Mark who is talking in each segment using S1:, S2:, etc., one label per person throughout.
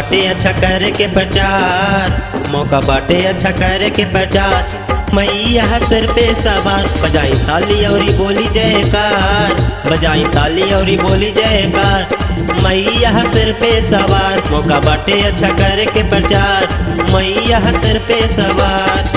S1: बाटे अच्छा करे के प्रचार मौका बाटे अच्छा करे के प्रचार मैया सिर पे सवार बजाई ताली और बोली जयकार बजाई ताली और बोली जयकार मैया सिर पे सवार मौका बाटे अच्छा करे के प्रचार मैया सिर पे सवार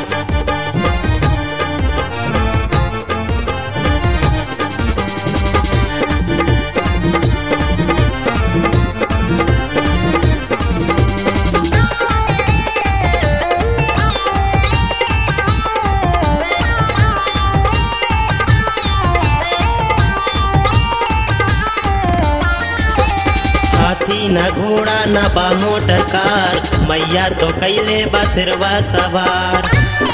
S1: हाथी न घोड़ा न बा मोटर कार मैया तो कैले बसरवा सवार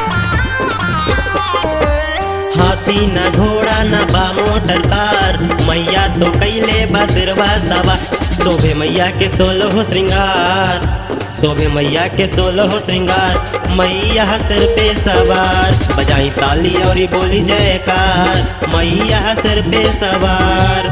S1: हाथी न घोड़ा न बा मोटर कार मैया तो कैले बसरवा सवार शोभे मैया के सोलो हो श्रृंगार शोभे मैया के सोलो हो श्रृंगार मैया सिर पे सवार बजाई ताली और बोली जयकार मैया सिर पे सवार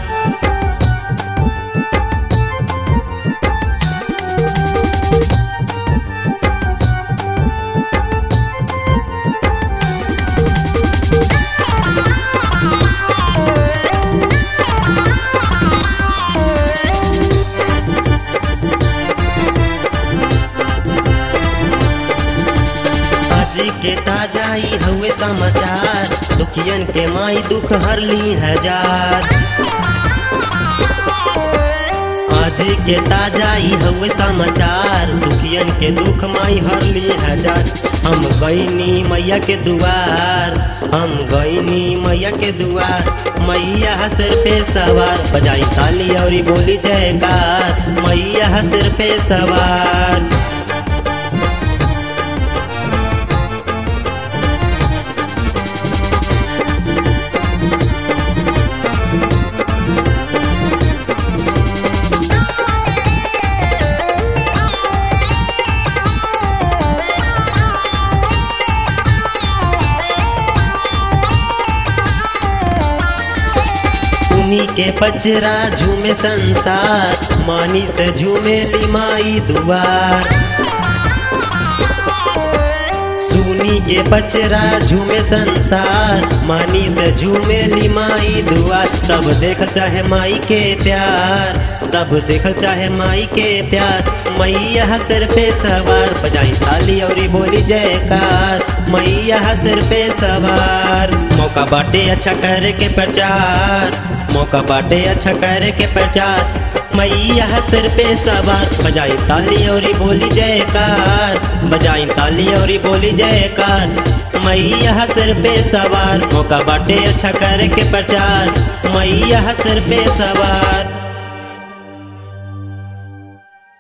S1: आज के ताजा ही हुए समाचार दुखियन के माई दुख हर ली हजार आज के ताजा ही हुए समाचार दुखियन के दुख माई हर ली हजार हम गईनी मैया के दुआर हम गईनी मैया के दुआर मैया सिर पे सवार बजाई ताली और बोली जयकार मैया सिर पे सवार उन्हीं के पचरा झूमे संसार मानी से झूमे लिमाई दुआर सुनी के पचरा झूमे संसार मानी से झूमे लिमाई दुआर सब देख चाहे माई के प्यार सब देख चाहे माई के प्यार मैया सिर पे सवार बजाई ताली और बोली जयकार मैया सिर पे सवार मौका बाटे अच्छा करे के प्रचार मौका बाटे अच्छा करे के प्रचार मैया सिर पे सवार बजाई ताली और बोली जयकार बजाई ताली और बोली जयकार मैया सिर पे सवार मौका बाटे अच्छा करे के प्रचार मैया सिर पे सवार